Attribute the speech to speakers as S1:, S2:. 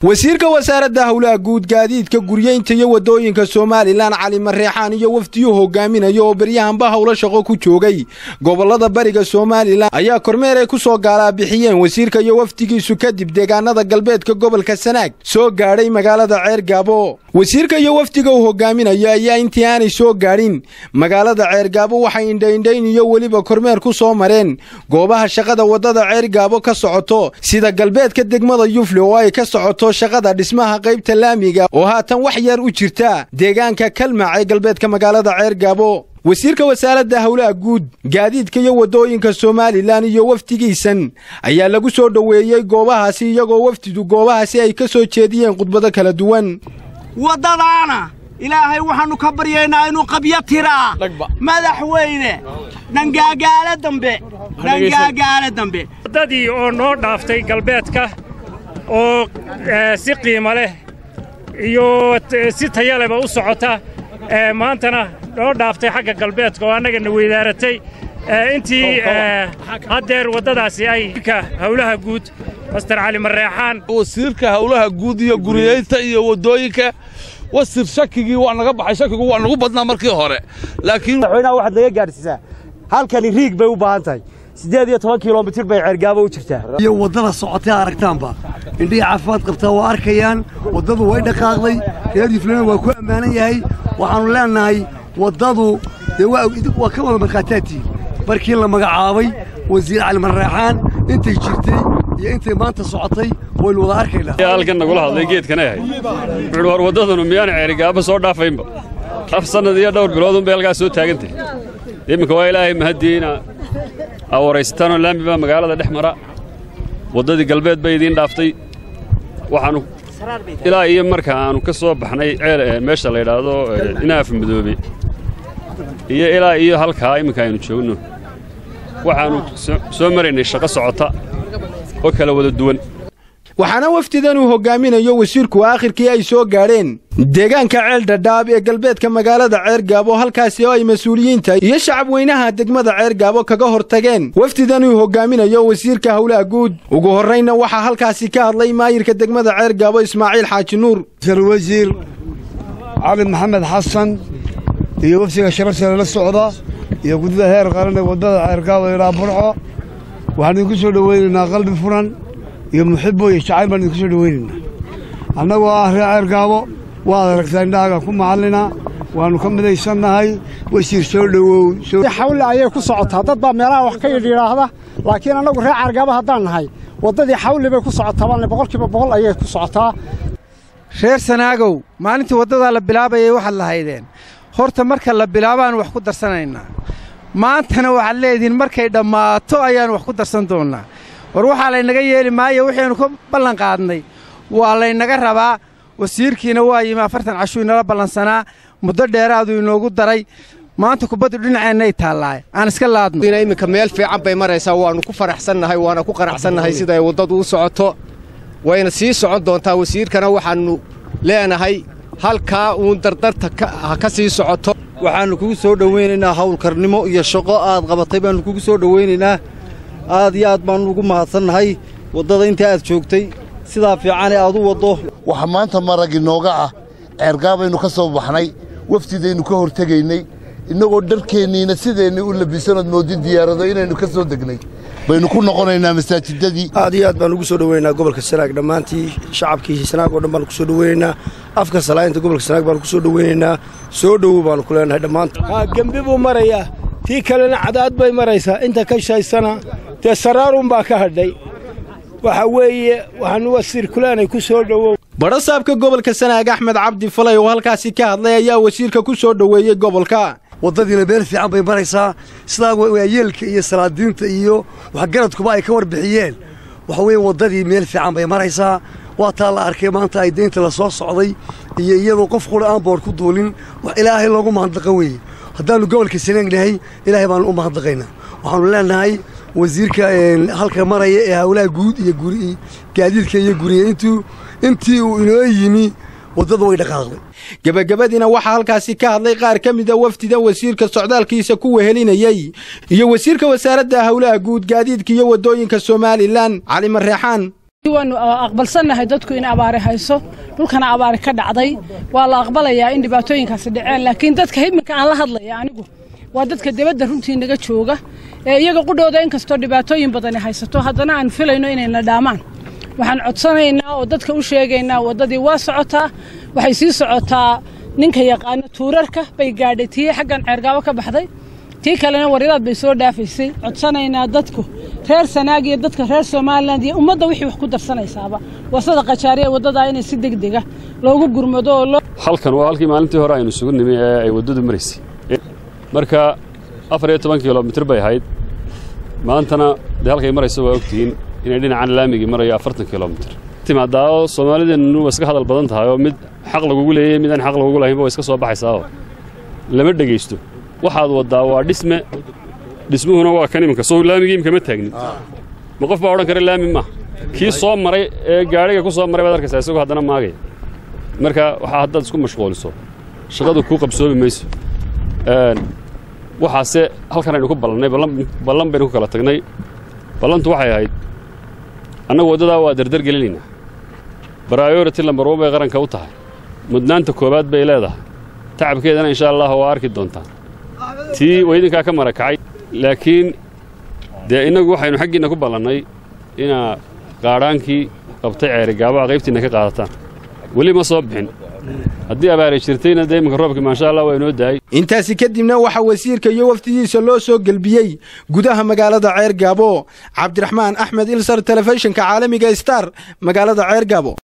S1: wasiirka wasaaradda howlaha guud gaadiidka guryeynta iyo waddooyinka somalilan cali mareexaan iyo wafdiyuu hogaaminayo oo beryahanba howlo shaqo ku joogay gobollada bariga somalilan ayaa kormeer ay ku soo gaalaabixiyeen wasiirka iyo wafdigiisu kadib deegaanada galbeedka gobolka sanaag soo gaadhay magaalada ceergaabo wasiirka iyo wafdiga uu hogaaminayo ayaa intii aanay soo gaadhin magaalada ceergaabo waxay indhaindhayn iyo weliba kormeer ku soo mareen goobaha shaqada waddada ceergaabo ka socoto sida galbeedka degmada yufle oo ay ka socoto shaqada dhismaha qaybta laamiga oo haatan wax yar u jirta deegaanka kalmac ee galbeedka magaalada ceergaabo wasiirka wasaaradda howlaha guud gaadiidka iyo waddooyinka somalilan iyo wafdigiisan ayaa lagu soo dhoweeyey goobahaasi iyagoo wafdidu goobahaasi ay ka soo jeediyeen khudbado kala duwan
S2: waddadaana ilaahay waxaannu ka baryaynaa inuu qabyo tiraa madaxweyne dhangaagaale dambe dhangaagaale dambe
S3: waddadii oo noo dhaaftay galbeedka oo si qiimo leh iyo si tayaleba u socota maantana noo dhaaftay xagga galbeedka oo annagana weydaaratay intii haddeer waddadaasi ay howlaha guud master cali mareexaan
S4: wasiirka howlaha guud iyo guriyeynta iyo waddooyinka wasir shakigii waa naga baxay shakigu waa nagu badnaa markii hore laakiin
S5: madaxweynaha waxaad naga gaadhsiisaa halkani riig bay u baahan tahay siddeed iyo toban kilomitir bay ceergaabo u jirtaa
S6: iyo waddada socotay aragtaanba indhihii caafimaad qabtaa waa arkayaan waddadu way dhaqaaqday reer yuflena waa ku ammaanan yahay waxaannu leennahay waddadu dee waa ka wada markhaataadtii markii la magacaabay wasiir cali marreexaan intay jirtay iyo intay maanta socotay waynu wada arkaynaa
S7: halkan nagula hadlay geedkana yahay wuxuuhi war waddadanu miyaana ceerigaaba soo dhaafaynba af sannad iyo dhowr biloodun bay halkaas soo taagantahy iminka waa ilaahay mahaddiina aa waraysatanoo laami baa magaalada dhex mara waddadii galbeed bay idiin dhaaftay waxaannu ilaa iyo marka aannu ka soo baxnay meesha la yidhaahdo inaaf madoobe iyo ilaa iyo halkaa imminka aynu joogno waxaannu soo maraynay shaqo socota oo kala wada duwan
S1: waxaana wafdidan uu hogaaminayo wasiirku aakhirkii ay soo gaadheen deegaanka ceel dhadhaab ee galbeedka magaalada ceergaabo halkaasi oo ay mas-uuliyiinta iyo shacab weynaha degmada ceergaabo kaga hor tageen wafdidan uu hogaaminayo wasiirka howlaha guud ugu horraynna waxaa halkaasi ka hadlay maayirka degmada ceergaabo ismaaciil xaaji nuur
S6: wasiir cali maxamed xasan iyo wafdiga sharafsare la socda iyo gudida heer qaran ee waddada ceergaabo ilaa burco waxaan idinku soo dhowaynaynaa qalbi furan iyo muxibbo iyo jacayl baan idinku soo dhowaynaynaa annagoo ah reer ceergaabo waad aragtaa indhahaaga ku macallina waannu ka midaysannahay wasiir soo dhowow
S8: xawle ayay ku socotaa dad baa meelaha wax ka yidhiidhaahda laakiin annagu reer ceergaabo haddaan nahay waddadii xawli bay ku socotaa baanle boqolkiiba boqol ayay ku socotaa
S9: reer sanaagow maalintii waddadaa la bilaabayay waxaad lahaydeen horta marka la bilaabaan wax ku darsanaynaa maantana waxaad leedihiin markay dhammaato ayaannu wax ku darsan doonnaa war waxaa laynaga yeeli maayo waxaynu ka ballan qaadnay waa laynaga rabaa wasiirkiina waa yimi afartan cashuu inala ballansanaa muddo dheeraaduu inoogu daray maanta kubaddu dhinaceennay taallaa aan iska laadno
S10: iminka meel fiican bay maraysaa waannu ku faraxsannahay waana ku qanacsannahay siday waddadu u socoto wayna sii socon doontaa wasiirkana waxaannu leenahay halkaa uun dardarta ha ka sii socoto
S11: waxaannu kugu soo dhowaynaynaa hawlkarnimo iyo shaqo aad qabatay baannu kugu soo dhowaynaynaa aad iyo aad baannu ugu mahadsannahay waddada intii aad joogtay sidaa fiicanee aad u waddo
S12: waxa maanta marag inooga ah ceergaabaynu ka soo baxnay wafdidaynu ka hortegaynay innagoo dharkeenniina sideennii u labisanood moodin diyaarado inaynu ka soo degnay baynu ku noqonaynaa masaajidadii
S13: aad iyo aad baan ugu soo dhowaynaynaa gobolka sanaag dhammaantii shacabkii sanaag oo dhan baanu ku soo dhowaynaynaa afka salaayinta gobolka sanaag baanu ku soo dhowaynaynaa soo dhowow baanu ku leenahay dhammaanta
S14: gembi buu marayaa tii kalena cadaad bay maraysaa inta ka shaysana dee saraarunbaa ka hadhay waxa weeye waxaanu wasiir kuleenay ku soo dhowow
S1: badhasaabka gobolka sanaag axmed cabdi falay oo halkaasi ka hadlay ayaa wasiirka ku soo dhoweeyey gobolka
S6: waddadiina meel fiican bay maraysaa sidaa waayeelka iyo salaadiinta iyo waxgaradkuba ay ka warbixiyeen waxa weeye waddadii meel fiican bay maraysaa waa taa la arkay maanta ay deynta la soo socday iyo iyadoo qof qura aan boor ku duulin wax ilaahay loogu mahadnaqan weeye haddaannu gobolka sanaagnahay ilaahay baannu u mahadnaqaynaa waxaannu leennahay wasiirka halka maraya ee howlaha guud iyo gaadiidka iyo guriyeyntu intii uu inoo yimi waddadu way dhaqaaqday
S1: gebagabadiina waxaa halkaasi ka hadlay qaar ka mida wafdida wasiirka socdaalkiisa ku wehelinayey iyo wasiirka wasaaradda howlaha guud gaadiidka iyo waddooyinka somalilan cali mareexaan
S15: waanu aqbalsannahay dadku in abaari hayso dhulkana abaari ka dhacday waa la aqbalayaa in dhibaatooyinkaasi dhaceen laakiin dadka iminka aan la hadlaya anigu waa dadka dibadda runtii naga jooga ee iyaga qudhooda inkastoo dhibaatooyin badani haysato haddana aan filayno inayna dhaamaan waxaan codsanaynaa oo dadka u sheegaynaa waddadii waa socotaa waxay sii socotaa ninka yaqaano tuurarka bay gaadhay tii xaggan ceergaabo ka baxday tii kalena waryadaad bay soo dhaafaysay codsanaynaa dadku reer sanaag iyo dadka reer somalilan iyo ummadda wixii wax ku darsanaysaaba wasada qajaariya waddadaa inay si degdega loogu gurmado oo loo
S7: halkan waa halkii maalintii hore aynu isugu nimi ee ay waddadu maraysay marka afar iyo toban kilomitir bay ahayd maantana dee halkay marayso waa ogtihiin inay dhinacan laamigii marayo afartan kilomitir timaadaa oo soomaalideennu waa iska hadal badan tahay oo mid xaq lagugu leeyay midaan xaq lagugu lahaynba waa iska soo baxaysaa oo lama dhegaysto waxaad waddaa waa dhisme dhismuhuna waa kan iminka soo laamigii imika ma taagnin ma qof baa odhan kara laami maaha kii soo maray ee gaadhiga ku soo maray baad arkaysaa isagoo haddana maagaya marka waxaa haddaad isku mashquuliso shaqadu kuu qabsoomi mayso waxaase halkan aynu ku ballannay ballan baynu ku kala tagnay ballantu waxay ahayd annagu waddadaa waa dardar gelinaynaa bryority lambar one bay qaranka u tahay mudnaanta koowaad bay leedahay tacabkeedana insha allah waa arki doontaan tii waa idinkaa ka marakacay laakiin dee innagu waxaynu xaggiinna ku ballannay inaa qaadhaankii qabtay ceerigaabaha qaybtiinna ka qaadataan weli ma soo bixin haddii abaari jirtayna dee iminka roobkii maasha allah waa inoo daayay
S1: intaasi kadibna waxaa wasiirka iyo wafdidiisa loo soo gelbiyey gudaha magaalada ceergaabo cabdiraxmaan axmed ilsar telefishinka caalamiga star magaalada ceergaabo